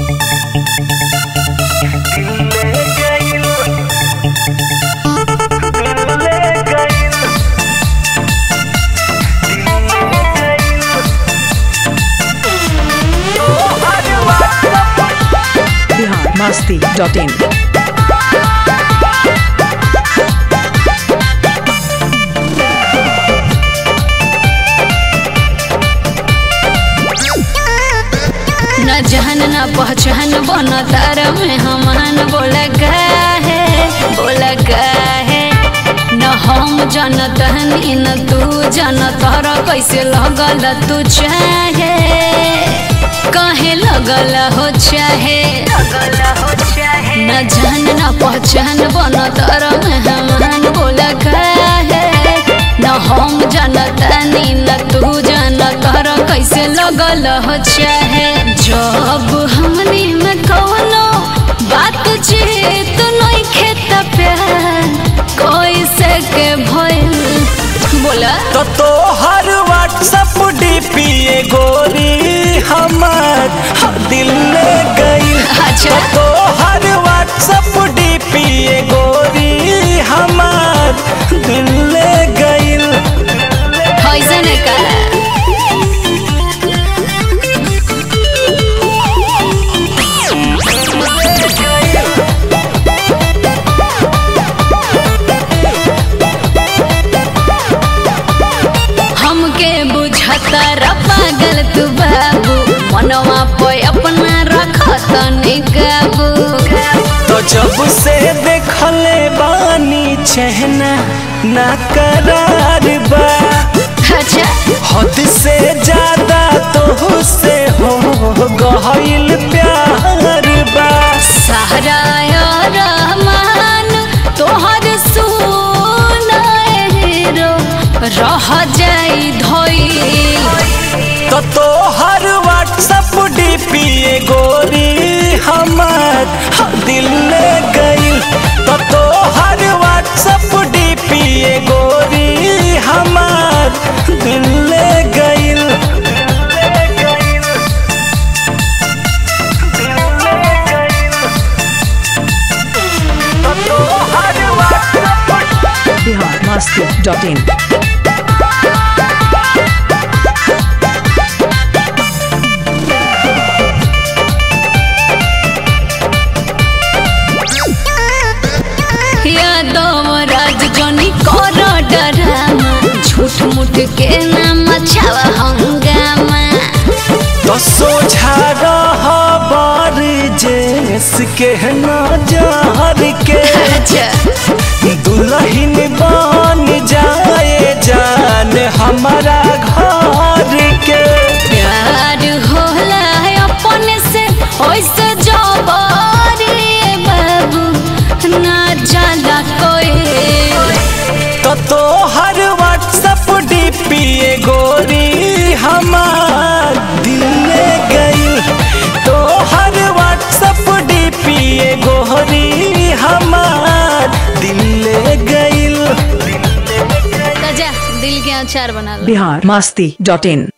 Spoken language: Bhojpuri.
masti.in. न जहन न पहचान बन तार में हमान बोला है बोला है न हम जनत हनी न तू जनत हर कैसे लगल तू चाहे कहे लगल हो चाहे न जहन न पहचान बन तार में हमान बोला है न हम जनत हनी न तू जनत हर कैसे लगल हो चाहे जब हमनी में कौनो बात चीत नहीं खेत प्यार कोई से के भइल बोला तो तोहर व्हाट्सअप डीपी गोरी हमर दिल ले गई अच्छा। तो तोहर व्हाट्सअप डीपी गोरी हमर दिल ले गई ऐसन का हमके बुझता रा पागल तू बाबू मनवा पे अपना रखत निकाबू तो जब से देखले बानी चहना ना करार बा अच्छा हद से ज्यादा तो से हो गहिल प्यार बा सहरा रहमान तोहर सुनाए हीरो रह जाई धोई तो तोहर व्हाट्सअप डीपी गोरी हमर दिल ले गई तो तोहर व्हाट्सअप डीपी गोरी हमर दिल ले गई Bihar masti.in. यादव राज जनी कर डरामा झूठ मूठ के नाम छावा हंगामा तो सोझा रह बार जेस के नजर के अच्छा दुल्हन बन जाए जान हमारा घर के प्यार होला है अपने से ओइसे जबारी बाबू ना जाला कोई तो तोहर व्हाट्सअप डीपी गोरी हमार दिल ले गई तोहर व्हाट्सअप डीपी गोरी हमार दिल ले गई जा दिल के अचार बना लो Bihar masti.in.